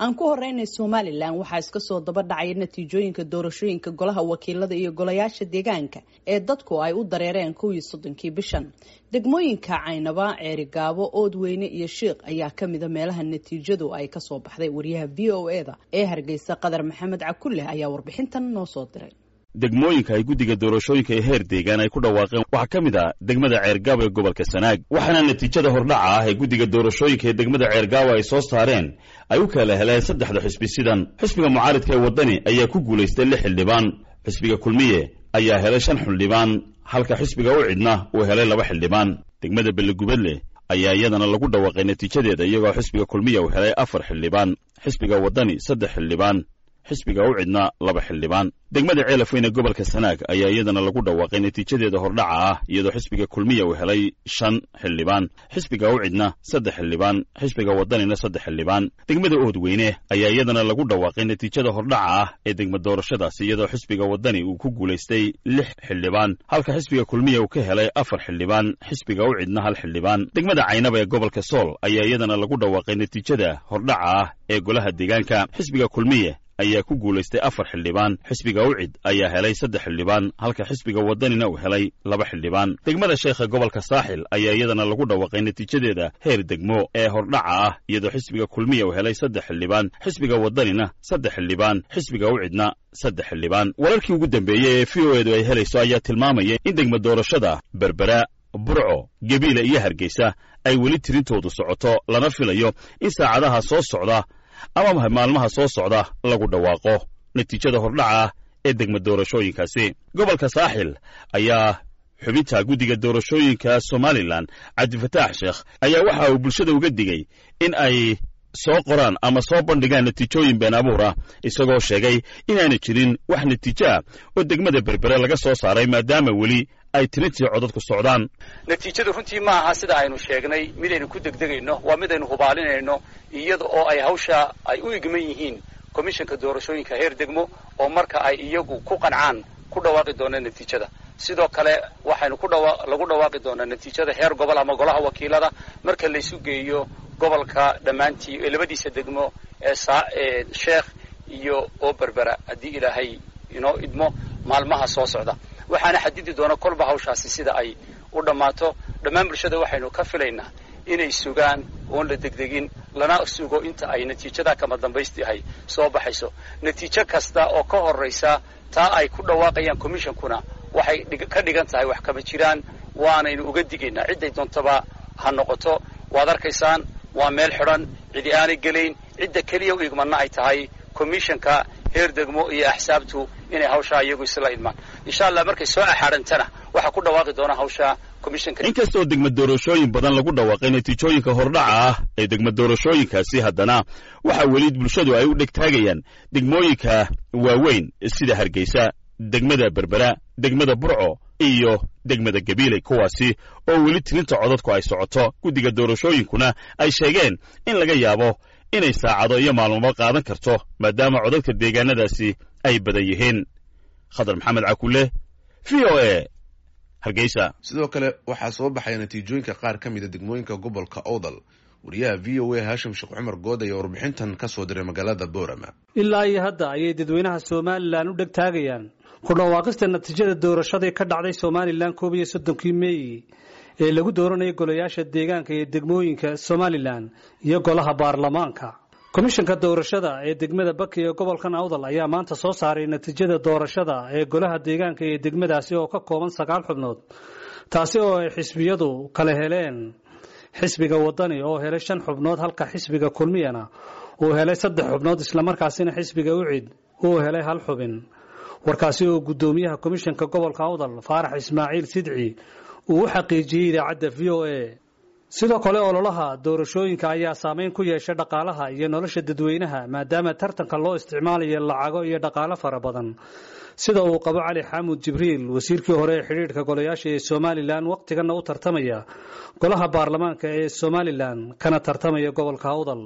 aan ku horeynay somalilan waxaa iska soo daba dhacaya natiijooyinka doorashooyinka golaha wakiilada iyo golayaasha deegaanka ee dadku ay u dareereen kuwii soddonkii bishan degmooyinka caynaba ceerigaabo oodweyne iyo shiikh ayaa kamida meelaha natiijadu ay kasoo baxday wariyaha v o e da ee hargeysa qadar maxamed cakulle ayaa warbixintan noo soo diray degmooyinka ay guddiga doorashooyinka ee heer deegaan ay ku dhawaaqeen waxaa ka mid ah degmada ceergaabo ee gobolka sanaag waxaana natiijada hordhaca ah ee guddiga doorashooyinka ee degmada ceergaabo ay soo saareen ay u kala heleen saddexda xisbi sidan xisbiga mucaaridka ee waddani ayaa ku guulaystay lix xildhibaan xisbiga kulmiye ayaa helay shan xildhibaan halka xisbiga u cidna uu helay laba xildhibaan degmada bellegubadle ayaa iyadana lagu dhawaaqay natiijadeeda iyagoo xisbiga kulmiya uu helay afar xildhibaan xisbiga waddani saddex xildhibaan xisbiga u cidna laba xildhibaan degmada ceelafweyne gobolka sanaag ayaa iyadana lagu dhawaaqay natiijadeeda hordhaca ah iyadoo xisbiga kulmiya uu helay shan xildhibaan xisbiga u cidna saddex xildhibaan xisbiga waddanina saddex xildhibaan degmada oodweyne ayaa iyadana lagu dhawaaqay natiijada hordhaca ah ee degma doorashadaasi iyadoo xisbiga waddani uu ku guulaystay lix xildhibaan halka xisbiga kulmiya uu ka helay afar xildhibaan xisbiga u cidna hal xildhibaan degmada caynaba ee gobolka sool ayaa iyadana lagu dhawaaqay natiijada hordhaca ah ee golaha deegaanka xisbiga kulmiye ayaa ku guulaystay afar xildhibaan xisbiga ucid ayaa helay saddex xildhibaan halka xisbiga waddanina uu helay laba xildhibaan degmada sheekha gobolka saaxil ayaa iyadana lagu dhawaaqay natiijadeeda heer degmo ee hordhaca ah iyadoo xisbiga kulmiya uu helay saddex xildhibaan xisbiga waddanina saddex xildhibaan xisbiga ucidna saddex xildhibaan wararkii ugu dambeeyey ee v o edu ay helayso ayaa tilmaamaya in degma doorashada berbera burco gebiila iyo hargeysa ay weli tirintoodu socoto lana filayo in saacadaha soo socda ama maalmaha soo socda lagu dhawaaqo natiijada hordhaca ah ee degma doorashooyinkaasi gobolka saaxil ayaa xubinta guddiga doorashooyinka somalilan cabdifataax sheekh ayaa waxa uu bulshada uga digay in ay soo qoraan ama soo bandhigaan natiijooyin been abuur ah isagoo sheegay inaana jirin wax natiijo ah oo degmada berbere laga soo saaray maadaama weli ay tirintii codadku socdaan natiijadu runtii ma aha sida aynu sheegnay midaynu ku degdegayno waa midaynu hubaalinayno iyada oo ay hawsha ay u igman yihiin komishanka doorashooyinka heer degmo oo marka ay iyagu ku qancaan ku dhawaaqi doonaan natiijada sidoo kale waxaynu ku dhawa lagu dhawaaqi doonaa natiijada heer gobol ama golaha wakiilada marka laysu geeyo gobolka dhammaantii ee labadiisa degmo ee saa ee sheekh iyo oo berbera haddii ilaahay inoo idmo maalmaha soo socda waxaana xadidi doona kolba hawshaasi sida ay u dhammaato dhammaan bulshada waxaynu ka filaynaa inay sugaan oon la degdegin lana sugo inta ay natiijada kama dambaystiahay soo baxayso natiijo kasta oo ka horraysa taa ay ku dhawaaqayaan commishonkuna waxay ka dhigan tahay wax kama jiraan waanaynu uga digaynaa cidday doontaba ha noqoto waad arkaysaan waa meel xidhan cidi aanay gelayn cidda keliya u igmanna ay tahay commissionka heer degmo iyo axsaabtu inay hawshaa iyagu isla idmaan insha allah markay soo axaadhantana waxaa ku dhawaaqi doona hawsha commissionka inkastoo degma doorashooyin badan lagu dhawaaqay natiijooyinka hordhaca ah ee degma doorashooyinkaasi haddana waxaa weli bulshadu ay u dhegtaagayaan degmooyinka waaweyn sida hargeysa degmada berbera degmada burco iyo degmada gabiiley kuwaasi oo weli tirinta codadku ay socoto guddiga doorashooyinkuna ay sheegeen in laga yaabo inay saacado iyo maalmoba qaadan karto maadaama codadka deegaanadaasi ay badan yihiin khadar maxamed cakulle v o e hargeysa sidoo kale waxaa soo baxaya natiijooyinka qaar ka mida degmooyinka gobolka owdal wariyaha v o a haashim sheekh cumar good ayaa warbixintan ka soo diray magaalada boorama ilaa iyo hadda ayay dadweynaha somalilan u dhegtaagayaan ku dhawaaqista natiijada doorashadii ka dhacday somalilan koob iyo soddonkii meey ee lagu dooranayay golayaasha deegaanka iyo degmooyinka somalilan iyo golaha baarlamaanka komishanka doorashada ee degmada baki ee gobolkan awdal ayaa maanta soo saaray natiijada doorashada ee golaha deegaanka iyo degmadaasi oo ka kooban sagaal xubnood taasi oo ay xisbiyadu kala heleen xisbiga wadani oo helay shan xubnood halka xisbiga kulmiyana uu helay saddex xubnood islamarkaasina xisbiga ucid uu helay hal xubin warkaasi oo guddoomiyaha komishanka gobolka awdal faarax ismaaciil sidci uu u xaqiijiyey idaacadda v o a sidoo kale ololaha doorashooyinka ayaa saameyn ku yeeshay dhaqaalaha iyo nolosha dadweynaha maadaama tartanka loo isticmaalayo lacago iyo dhaqaalo fara badan sida uu qabo cali xaamud jibriil wasiirkii hore ee xidhiidhka golayaasha ee somalilan wakhtiganna u tartamaya golaha baarlamaanka ee somalilan kana tartamaya gobolka awdal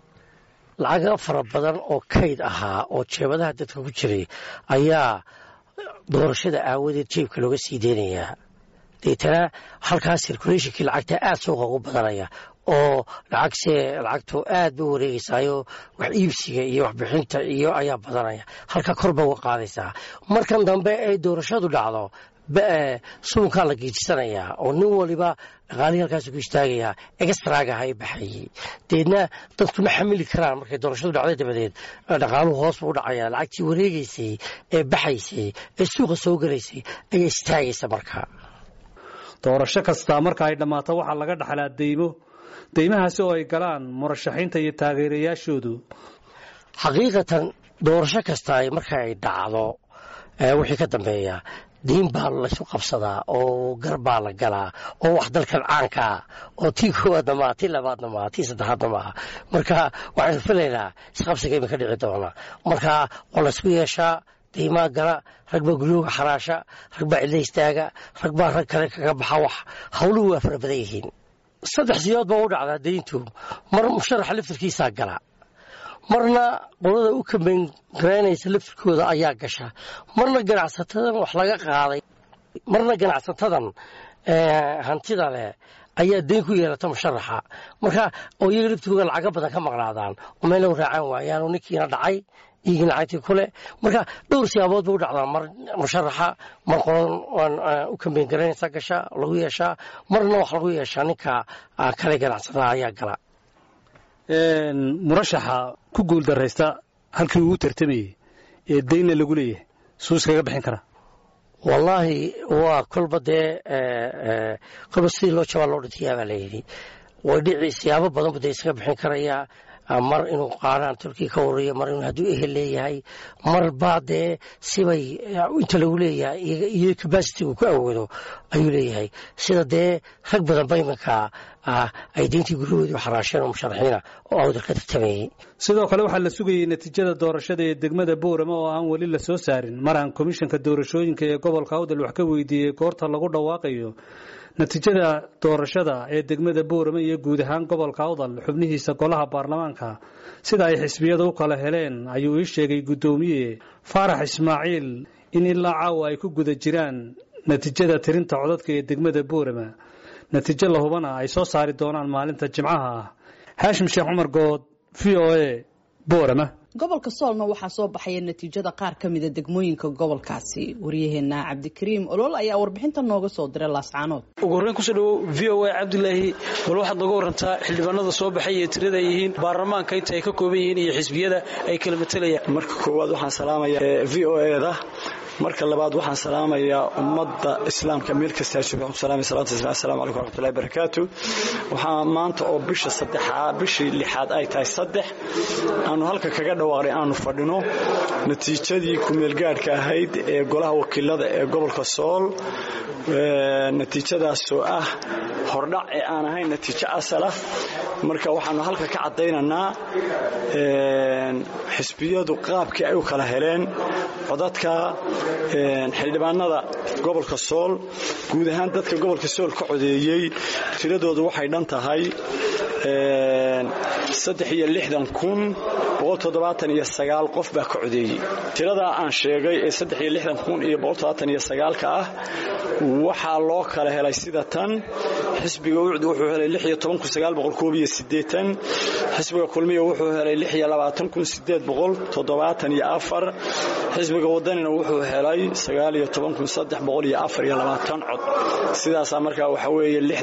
lacago fara badan oo kayd ahaa oo jeebadaha dadka ku jiray ayaa doorashada aawadeed jeebka looga sii deynayaa deetana halkaas sirkuleeshinkii lacagta aad suuqa ugu badanaya oo lacagse lacagtu aad ba wareegeysaayo wax iibsiga iyo waxbixinta iyo ayaa badanaya halka korba uga qaadaysaa markan dambe ay doorashadu dhacdo suunkaa la geejisanayaa oo nin waliba dhaqaalihii halkaas ku istaagayaa extragaha ay baxayey deedna dadku ma xamili karaan markay doorashadu dhacday dabadeed dhaqaaluhu hoos buu u dhacaya lacagtii wareegeysay ee baxaysay ee suuqa soo gelaysay ayaa istaagaysa markaa doorasho kastaa marka ay dhammaato waxaa laga dhaxlaa deymo deymahaasi oo ay galaan murashaxiinta iyo taageerayaashoodu xaqiiqatan doorasho kasta marka ay dhacdo wixii ka dambeeya diin baa laysu qabsadaa oo gar baa la galaa oo wax dalkan caankaa oo tii koowaadna maaha tii labaadna maaha tii saddexaadna maaha marka waxaynu filaynaa isqabsiga iminka dhici doona marka waa laysku yeeshaa diimaa gala rag baa guryooga xaraasha rag baa cidla istaaga rag baa rag kale kaga baxa wax hawluhu waa fara badan yihiin saddex siyood baa u dhacdaa dayntu mar musharaxa laftarkiisaa gala marna qolada u kambayn garaynaysa laftirkooda ayaa gasha marna ganacsatadan wax laga qaaday marna ganacsatadan hantida leh ayaa dayn ku yeelata musharaxa marka oo iyaga laftirkooda lacaga badan ka maqnaadaan oo meelna raacaan waayaan oo ninkiina dhacay iyagii lacagtii kule marka dhowr siyaabood ba u dhacdaa mar musharaxa mar qolan u kambayn garaynaysa gasha lagu yeeshaa marna wax lagu yeeshaa ninka kale ganacsatada ayaa gala murashaxa ku guuldaraysta halkii uu tartamayey ee daynna lagu leeyahay suu iskaga bixin karaa wallaahi waa kolba dee kolba sidii loo jabaa loo dhintayaa baa layidhi way dhici siyaabo badan bu dee iskaga bixin karayaa mar inuu qaaraan turkiya ka warariyo mar inuu hadduu ehel leeyahay mar baa dee sibay inta lagu leeyahay iyo cabacity uu ku awoodo ayuu leeyahay sida dee rag badan ba iminka ay deyntii guryahoodii xaraasheen oo musharaxiina oo awdal ka tartamayey sidoo kale waxaa la sugayey natiijada doorashada ee degmada boorama oo aan weli la soo saarin mar aan komishanka doorashooyinka ee gobolka awdal wax ka weydiiyey goorta lagu dhawaaqayo natiijada doorashada ee degmada boorama iyo guud ahaan gobolka awdal xubnihiisa golaha baarlamaanka sida ay xisbiyada u kala heleen ayuu ii sheegay guddoomiye faarax ismaaciil in ilaa caawa ay ku guda jiraan natiijada tirinta codadka ee degmada boorama natiijo la hubana ay soo saari doonaan maalinta jimcaha ah haashim sheekh cumar good v o a boorama gobolka soolna waxaa soo baxaya natiijada qaar ka mida degmooyinka gobolkaasi waryaheena cabdikariim olol ayaa warbixinta nooga soo diray laascaanood ugu horreyn kusoo dhawow v o a cabdilaahi bal waxaad nooga warantaa xildhibaanada soo baxay iyo tirada ay yihiin baarlamaanka inta ay ka kooban yihiin iyo xisbiyada ay kala matalayaan marka koowaad waxaan salaamayaa v o eda marka labaad waxaan salaamayaa ummadda islaamka meel kasta salaatu asalamu calaykum waraxmatullahi barakaatu waxaa maanta oo bisha saddexaa bishii lixaad ay tahay saddex aanu halka kaga dhawaaqnay aanu fadhino natiijadii kumeelgaadhka ahayd ee golaha wakiilada ee gobolka sool natiijadaasoo ah hordhac ee aan ahayn natiijo asala marka waxaanu halka ka caddaynaynaa xisbiyadu qaabkii ay u kala heleen codadka xildhibaanada gobolka sool guud ahaan dadka gobolka sool ka codeeyey tiradoodu waxay dhan tahay qof baa ka codeeyey tiradaa aan sheegay ee ka ah waxaa loo kala helay sida tan xisbiga ucd wuxuu helay xisbiga kulmiya wuxuu helay xisbiga wadanina wuxuu helay cod sidaasaa markaa waxa weeye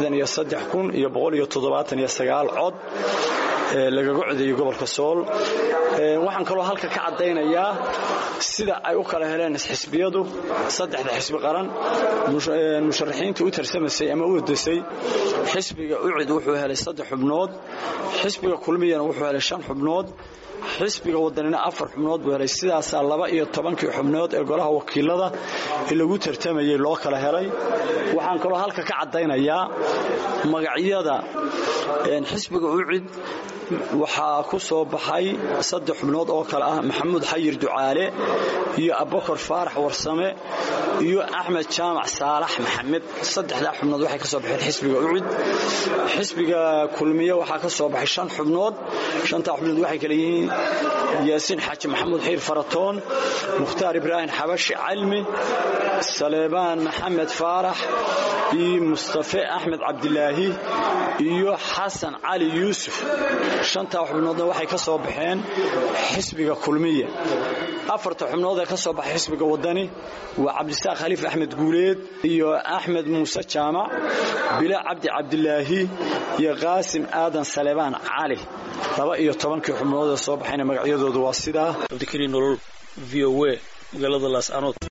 cod lagaga codeeyey gobolka sool waxaan kaloo halka ka caddaynayaa sida ay u kala heleen xisbiyadu saddexda xisbi qaran musharaxiinta u tarsamaysay ama u ordasay xisbiga ucid wuxuu helay saddex xubnood xisbiga kulmiyana wuxuu helay shan xubnood xisbiga wadanina afar xubnood buu helay sidaasaa laba iyo tobankii xubnood ee golaha wakiilada ee lagu tartamayey loo kala helay waxaan kaloo halka ka caddaynayaa magacyada xisbiga ucid waxaa ku soo baxay saddex xubnood oo kale ah maxamuud xayir ducaale iyo abubakar faarax warsame iyo axmed jaamac saalax maxamed saddexdaa xubnood waxay ka soo baxeen xisbiga ucid xisbiga kulmiye waxaa ka soo baxay shan xubnood shantaa xubnood waxay kale yihiin yaasiin xaaji maxamuud xiir faratoon mukhtaar ibraahim xabashi calmi saleebaan maxamed faarax iyo mustafe axmed cabdilaahi iyo xasan cali yuusuf shantaa xubnoodna waxay ka soo baxeen xisbiga kulmiya afarta xubnood ee ka soo baxay xisbiga wadani waa cabdisaaq khaliif axmed guuleed iyo axmed muuse jaamac bila cabdi cabdilaahi iyo qaasim aadan saleebaan cali laba iyo tobankii xubnood ee soo baxayna magacyadoodu waa sidaa cabdikariin nolol v o a magaalada laascanood